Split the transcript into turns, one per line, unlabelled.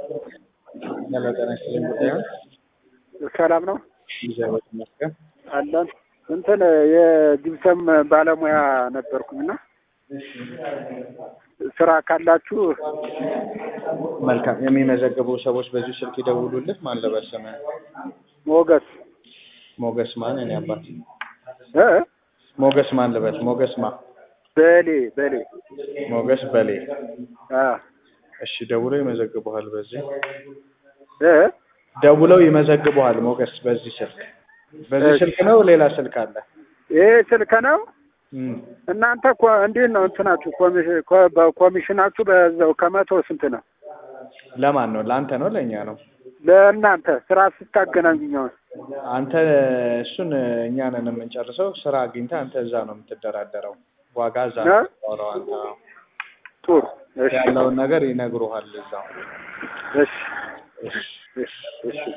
ሄሎ ጤና ይስጥልኝ ጉዳዩን
ሰላም ነው
እግዚአብሔር ይመስገን።
አለን። እንትን የጅብሰም ባለሙያ ነበርኩኝና ስራ ካላችሁ
መልካም የሚመዘግቡ ሰዎች በዚሁ ስልክ ይደውሉልህ። ማን ልበል ስምህን?
ሞገስ
ሞገስ ማን? እኔ አባት
እ
ሞገስ ማን ልበል? ሞገስ ማ?
በሌ በሌ
ሞገስ በሌ።
አ
እሺ ደውለው ይመዘግቡሃል። በዚህ
እ
ደውለው ይመዘግቡሃል። ሞገስ በዚህ ስልክ በዚህ
እሺ።
ስልክ ነው ሌላ ስልክ አለ?
ይሄ ስልክ ነው።
እም፣
እናንተ እኮ እንዴት ነው እንትናችሁ ኮሚሽ- ኮ- በኮሚሽናችሁ በዛው ከመቶ ስንት ነው?
ለማን ነው? ለአንተ ነው ለእኛ ነው?
ለእናንተ ስራ ስታገናኙኛው
አንተ እሱን እኛ ነን የምንጨርሰው። ስራ አግኝተህ አንተ እዛ ነው የምትደራደረው። ዋጋ እዛ ነው
እ?
የምታወራው አንተ።
ጥሩ። እሺ
ያለውን ነገር ይነግሩሃል እዛው።
እሺ
እሺ
እሺ እሺ